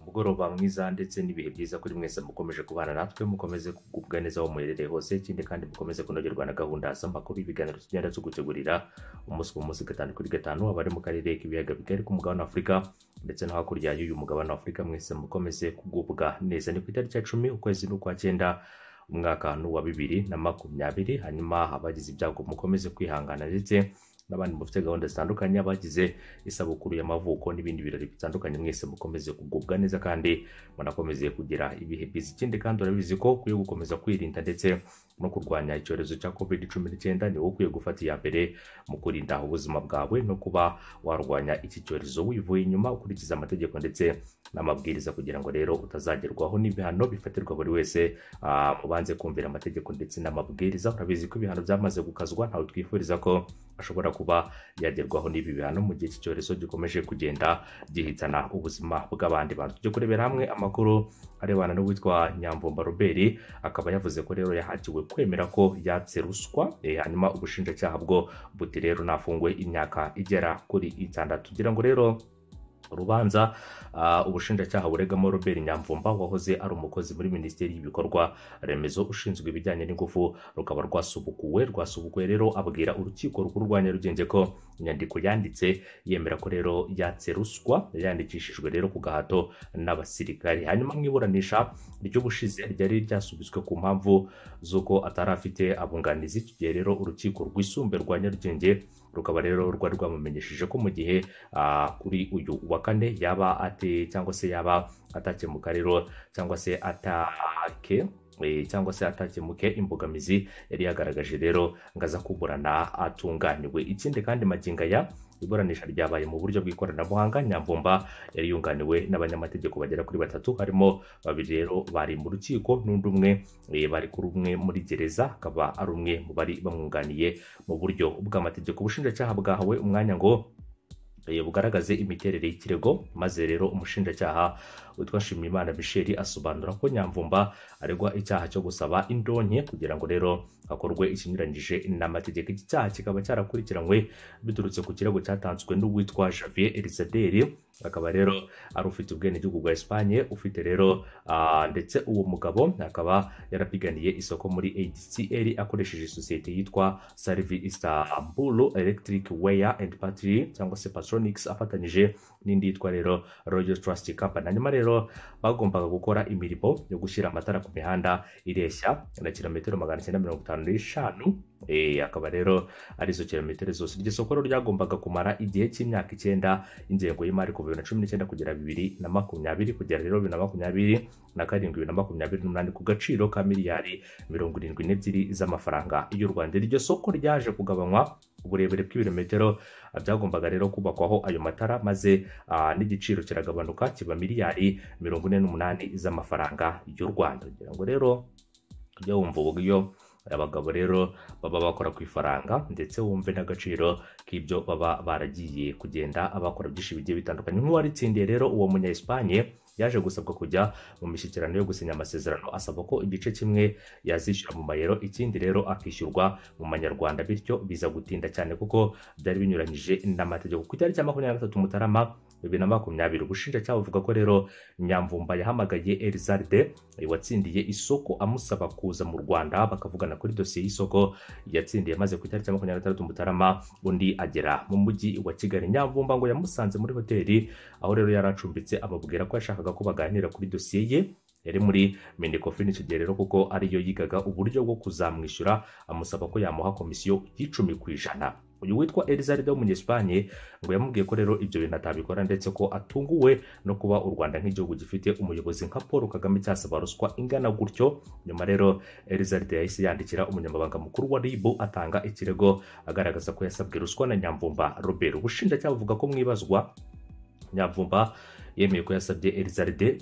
umugoroba mwiza ndetse n'ibihe byiza kuri mwese mukomeje kubana natwe mukomeze kugubwa neza aho muherereye hose ikindi kandi mukomeze kunogerwa na gahunda z'amakuru ibiganiro tugenda tugutegurira umunsi ku munsi gatanu kuri gatanu abari mu karere k'ibiyaga bigari ku mugabane w'afurika ndetse no hakurya y'uyu mugabane w'afurika mwese mukomeze kugubwa neza ni ku itariki ya cumi ukwezi n'ukwa cyenda umwaka wa bibiri na makumyabiri hanyuma abagize ibyago mukomeze kwihangana ndetse n'abandi mufite gahunda zitandukanye abagize isabukuru y'amavuko n'ibindi birori bitandukanye mwese mukomeze kugubwa neza kandi munakomeze kugira ibihe byiza ikindi kandi urabizi ko ukwiye gukomeza kwirinda ndetse no kurwanya icyorezo cya covid cumi n'icyenda ni wowe ukwiye gufata iya mbere mu kurinda ubuzima bwawe no kuba warwanya iki cyorezo wivuye inyuma ukurikiza amategeko ndetse n'amabwiriza kugira ngo rero utazagerwaho n'ibihano bifatirwa buri wese ubanze kumvira amategeko ndetse n'amabwiriza urabizi ko ibihano byamaze gukazwa ntawe twifuriza ko ashobora kuba yagerwaho n'ibi bihano mu gihe iki cyorezo gikomeje kugenda gihitana ubuzima bw'abandi bantu tujye kurebera hamwe amakuru arebana n'uwitwa nyamvumba robert akaba yavuze ko rero yahatiwe kwemera ko yatse ruswa hanyuma ubushinjacyaha bwo buti rero nafunguwe imyaka igera kuri itandatu tugira ngo rero urubanza ubushinjacyaha buregamo robert nyamvumba wahoze ari umukozi muri minisiteri y'ibikorwa remezo ushinzwe ibijyanye n'ingufu rukaba rwasubukuwe rwasubukuwe rero abwira urukiko rukuru rwa nyarugenge ko inyandiko yanditse yemera ko rero yatse ruswa yandikishijwe rero ku gahato n'abasirikari hanyuma mu iburanisha ry'ubushize ryari ryasubitswe ku mpamvu z'uko atari afite abunganizi iki gihe rero urukiko rwisumbuye rwa nyarugenge rukaba rero rwari rwamumenyesheje ko mu gihe kuri uyu wa kane yaba ate cyangwa se yaba atakemuka rero cyangwa se atake cyangwa se atakemuke imbogamizi yari yagaragaje rero ngo aza kuburana atunganiwe ikindi kandi maginga ya iburanisha ryabaye mu buryo bw'ikoranabuhanga nyamvumba yari yunganiwe n'abanyamategeko bagera kuri batatu harimo babiri rero bari mu rukiko n'undi umwe bari kuri umwe muri gereza akaba ari umwe mu bari bamwunganiye mu buryo bw'amategeko ubushinjacyaha bwahawe umwanya ngo bugaragaze imiterere y'ikirego maze rero umushinjacyaha witwa nshimiyimana michel asobanura ko nyamvumba aregwa icyaha cyo gusaba indonke kugira ngo rero hakorwe ikinyuranyije n'amategeko iki cyaha kikaba cyarakurikiranywe biturutse ku kirego cyatanzwe n'uwitwa javier elisaderi akaba rero ari ufite ubwenegihugu bwa esipanye ufite rero ndetse uwo mugabo akaba yarapiganiye isoko muri adcl akoresheje sosiyete yitwa sarivi istanbulu electric weya and battery cyangwa se patronics afatanyije n'indi yitwa rero royal trust company hanyuma rero bagombaga gukora imirimo yo gushyira amatara ku mihanda ireshya na kilometero magana cyenda mirongo itanu n'eshanu akaba rero arizo kilometero zose iryo soko ryagombaga kumara igihe cy'imyaka icyenda ingengo y'imari kuva bibiri na cumi n'icyenda kugera bibiri na makumyabiri kugera rero bibiri na makumyabiri na karindwi bibiri na makumyabiri n'umunani ku gaciro ka miliyari mirongo irindwi n'ebyiri z'amafaranga y'u rwanda iryo soko ryaje kugabanywa uburebure bw'ibirometero byagombaga rero kubakwaho ayo matara maze n'igiciro kiragabanuka kiba miliyari mirongo ine n'umunani z'amafaranga y'u rwanda kugira ngo rero ujye wumva uburyo abagabo rero baba bakora ku ifaranga ndetse wumve n'agaciro k'ibyo baba baragiye kugenda bakora byinshi bigiye bitandukanye nk'uwaritsindiye rero uwo munya esipanye yaje gusabwa kujya mu mishyikirano yo gusinya amasezerano asaba ko igice kimwe yazishyura mu mayero ikindi rero akishyurwa mu manyarwanda bityo biza gutinda cyane kuko byari binyuranyije n'amategeko ku cyari cya makumyabiri na gatatu mutarama bibiri na makumyabiri ubushinjacyaha buvuga ko rero nyamvumba yahamagaye elizarde watsindiye isoko amusaba kuza mu rwanda bakavugana kuri dosiye y'isoko yatsindiye maze ku itariki ya makumyabiri na gatandatu mutarama undi agera mu mujyi wa kigali nyamvumba ngo yamusanze muri hoteli aho rero yari acumbitse amubwira ko yashakaga ko baganira kuri dosiye ye yari muri minikofini icyo gihe rero kuko ariyo yigaga uburyo bwo kuzamwishyura amusaba ko yamuha komisiyo y'icumi ku ijana uyu witwa elizaride w'umunyesipanye ngo yamubwiye ko rero ibyo bintu atabikora ndetse ko atunguwe no kuba u rwanda nk'igihugu gifite umuyobozi nka paul kagame cyasaba ruswa ingana gutyo nyuma rero elizaride yahise yandikira umunyamabanga mukuru wa rib atanga ikirego agaragaza ko yasabwe ruswa na nyamvumba robert ubushinjacyaha buvuga ko mwibazwa nyamvumba yemeye ko yasabye elizaride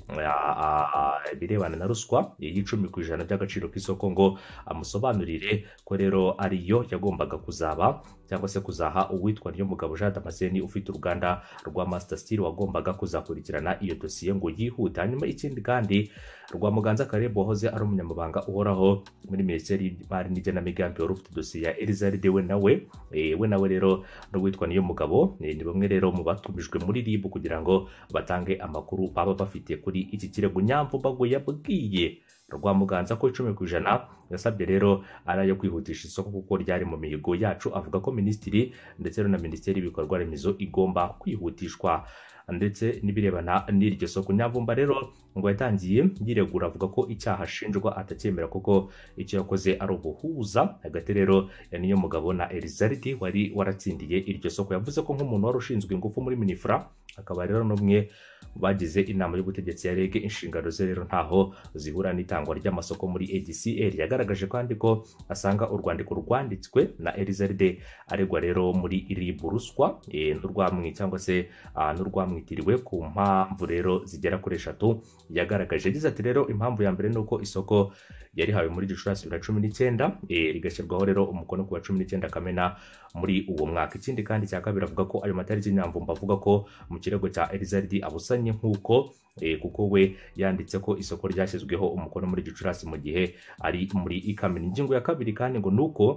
ibirebana na ruswa y'icumi ku ijana by'agaciro k'isoko ngo amusobanurire ko rero ariyo yagombaga kuzaba cyangwa se kuzaha uwitwa niyo mugabo jean damascene ufite uruganda rwa master steel wagombaga kuzakurikirana iyo dosiye ngo yihute hanyuma ikindi kandi rwamuganza karebu wahoze ari umunyamabanga uhoraho muri minisiteri y'imari n'igenamigambi wari ufite dosiye ya elizaride we nawe Eh, we nawe rero n'uwitwa niyo mugabo eh, ni bamwe rero mu batumijwe muri rib kugira ngo batange amakuru baba bafite kuri iki kirego nyamvumbago yabwiye rwamuganza ko icumi ku ijana yasabye rero ari ayo kwihutisha isoko kuko ryari mu mihigo yacu avuga ko minisitiri ndetse rero na minisiteri y'ibikorwa remezo igomba kwihutishwa ndetse n'ibirebana n'iryo soko nyamvumba rero ngo yatangiye yiregura avuga ko icyaha ashinjwa atacyemera kuko icyo yakoze ari ubuhuza hagati rero ya niyo mugabo na elizaridi wari waratsindiye iryo soko yavuze ko nk'umuntu wari ushinzwe ingufu muri minifura akaba rero n'umwe mu bagize inama y'ubutegetsi ya reg inshingano ze rero ntaho zihura n'itangwa ry'amasoko muri agcl yagaragaje kandi ko asanga urwandiko rwanditswe na elizaride aregwa rero muri rib ruswa eh, n'urwamwi cyangwa se ah, n'urwamwitiriwe ku mpamvu rero zigera kuri eshatu yagaragaje yagize ati rero impamvu ya mbere ni uko isoko yarihawe muri gicurasi bibiri na cumi n'icyenda eh, rigashyirwaho rero umukono ku wa cumi n'icyenda kamena muri uwo mwaka ikindi kandi cya kabiri avuga ko ayo matariki nyamvumba avuga ko mu kirego cya elizardi abusanye nk'uko eh, kuko we yanditse ko isoko ryashyizweho umukono muri gicurasi mu gihe ari muri ikamena ingingo ya kabiri kandi ngo ni uko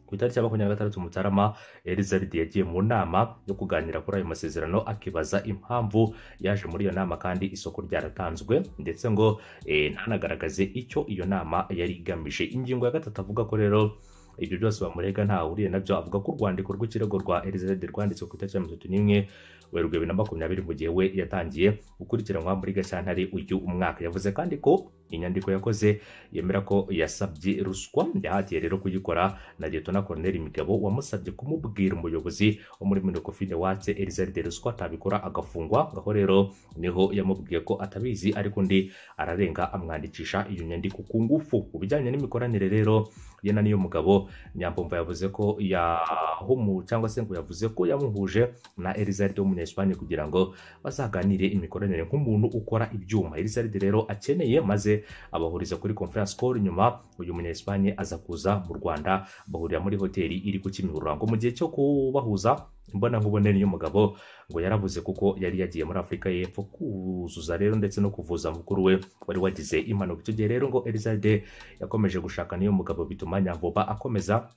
ku itariki ya makumyabiri na gatandatu mutarama elizaridi yagiye mu nama yo kuganira kuri ayo masezerano akibaza impamvu yaje muri iyo nama kandi isoko ryaratanzwe ndetse ngo eh, ntanagaragaze icyo iyo nama yari igamije ingingo ya gatatu avuga ko rero ibyo byose bamurega ntahuriye nabyo avuga ko urwandiko rw'ikirego rwa elizabeth rwanditswe ku itariki ya mirongo itatu n'imwe werurwe bibiri na makumyabiri mu gihe we yatangiye gukurikiranwa muri gashyantare uyu umwaka yavuze kandi ko inyandiko yakoze yemera ko yasabye ruswa yahatiye rero kuyikora na leta Corneille imigabo wamusabye kumubwira umuyobozi wo muri minokofine watse elizabeth ruswa atabikora agafungwa ngaho rero niho yamubwiye ko atabizi ariko undi ararenga amwandikisha iyo nyandiko ku ngufu ku bijyanye n'imikoranire rero ye na niyo mugabo nyambumva yavuze ko yahumu cyangwa se ngo yavuze ko yamuhuje na elizaride w'umunyesipanye kugira ngo bazaganire imikoranire nk'umuntu ukora ibyuma elizaride rero akeneye maze abahuriza kuri conference call nyuma uyu munyesipanye aza kuza mu rwanda bahurira muri hoteli iri ku kimirongo mu gihe cyo kubahuza mbona nkubone niyo mugabo ngo yarabuze kuko yari yagiye muri afurika y'epfo kuzuza rero ndetse no kuvuza mukuru we wari wagize impanuka icyo gihe rero ngo elizaride yakomeje gushaka niyo mugabo bituma nyamvuba akomeza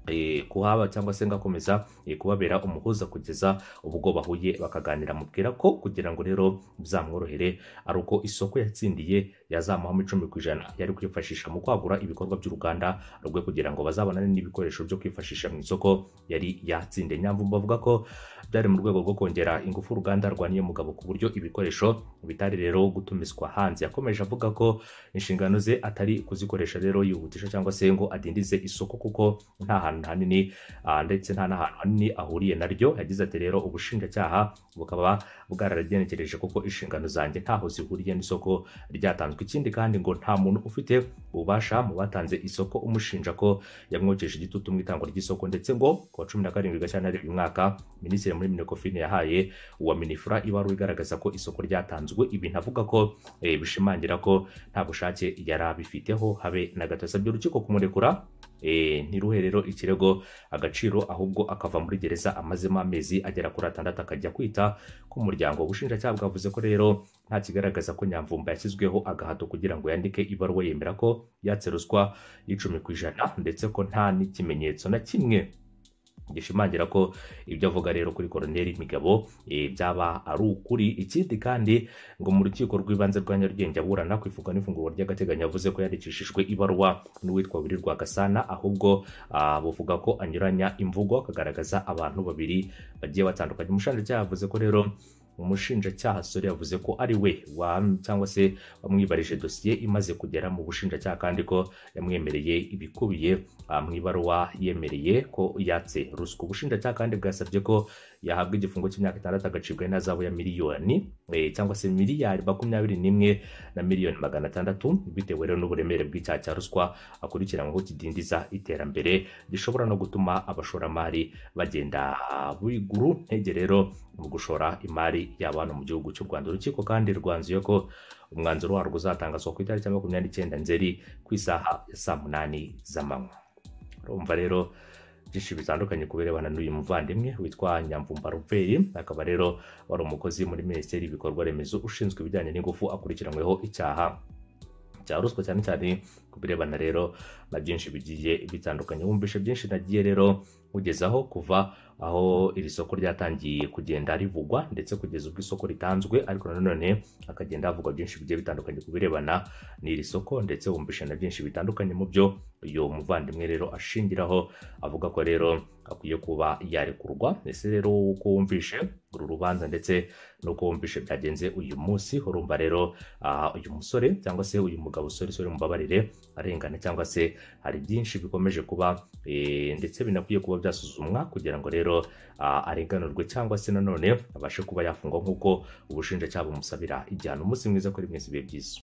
eh, kuhaba cyangwa se ngakomeza eh, kubabera umuhuza kugeza ubwo bahuye bakaganira mubwira ko kugira ngo rero bizamworohere ari uko isoko yatsindiye yazamuhamo icumi ku ijana yari kwifashisha mu kwagura ibikorwa by'uruganda rwe kugira ngo bazabonane n'ibikoresho byo kwifashisha mu isoko yari yatsindiye nyamvumba avuga ko byari mu rwego rwo kongera ingufu uruganda rwa niyo mugabo ku buryo ibikoresho bitari rero gutumizwa hanze yakomeje avuga ko inshingano ze atari kuzikoresha rero yihutisha cyangwa se ngo adindize isoko kuko nta hantu hanini ah, ndetse nta n'ahantu hanini ahuriye naryo yagize ati rero ubushinjacyaha bukaba bwararabyenekereje kuko inshingano zanjye ntaho zihuriye n'isoko ryatanzwe ikindi kandi ngo nta muntu ufite ububasha mu batanze isoko umushinja ko yamwokeje igitutu mu itangwa ry'isoko ndetse ngo ku wa cumi na karindwi gashyantare uyu mwaka minisitiri muri minekofine yahaye uwa minifura ibaruwa igaragaza ko isoko ryatanzwe ibintu avuga ko eh, bishimangira ko nta bushake yari abifiteho habe na gato yasabye urukiko kumurekura eh, ntiruhe rero ikirego agaciro ahubwo akava muri gereza amazemo amezi agera kuri atandatu akajya kwita ku muryango ubushinjacyaha bwavuze ko rero nta kigaragaza ko nyamvumba yashyizweho agahato kugira ngo yandike ibaruwa yemera ko yatse ruswa y'icumi ku ijana ndetse ko nta n'ikimenyetso na kimwe gishimangira ko ibyo avuga rero kuri koroneri imigabo eh, byaba ari ukuri ikindi kandi ngo mu rukiko rw'ibanze rwa nyarugenge aburana ku ifunga n'ifungurwa ry'agateganyo yavuze ko yandikishijwe ibaruwa n'uwitwa wirirwa gasana ahubwo ah, buvuga ko anyuranya imvugo akagaragaza abantu babiri bagiye batandukanye umushinjacyaha yavuze ko rero umushinjacyaha sore yavuze ko ari we wa cyangwa se wamwibarije dosiye imaze kugera mu bushinjacyaha kandi ko yamwemereye ibikubiye ah, mu ibaruwa yemereye ko yatse ruswa ubushinjacyaha kandi bwasabye ko yahabwa igifungo cy'imyaka itandatu agacibwa n'ihazabu ya miliyoni eh, cyangwa se miliyari makumyabiri n'imwe na miliyoni magana atandatu bitewe rero n'uburemere bw'icyaha cya ruswa akurikiranyweho kidindiza iterambere gishobora no gutuma abashoramari bagenda biguru ntege rero mu gushora imari y'abantu mu gihugu cy'u rwanda urukiko kandi rwanzuye ko umwanzuro warwo uzatangazwa ku itariki ya makumyabiri n'icyenda nzeri ku isaha ya saa munani z'amanywa urumva rero byinshi bitandukanye ku birebana n'uyu muvandimwe witwa nyamvumba ruveri akaba rero wari umukozi muri minisiteri y'ibikorwa remezo ushinzwe ibijyanye n'ingufu akurikiranyweho icyaha cya ruswa cyane cyane ku birebana rero na byinshi bigiye bitandukanye wumvishe byinshi nagiye rero kugezaho kuva aho iri soko ryatangiye kugenda rivugwa ndetse kugeza ubwo isoko ritanzwe ariko nanone hakagenda havugwa byinshi bigiye bitandukanye ku birebana n'iri soko ndetse wumvishe na byinshi bitandukanye mu byo uyu muvandimwe rero ashingiraho avuga ko rero akwiye kuba yarekurwa ese rero uko wumvishe uru rubanza ndetse n'uko wumvishe byagenze uyu munsi urumva rero ah, uyu musore cyangwa se uyu mugabo usore usore mubabarire arengana cyangwa se hari byinshi bikomeje kuba eh, ndetse binakwiye kuba byasuzumwa kugira ngo rero ah, arenganurwe cyangwa se nanone abashe kuba yafungwa nk'uko ubushinjacyaha bumusabira igihano umunsi mwiza kuri mwese ibihe byiza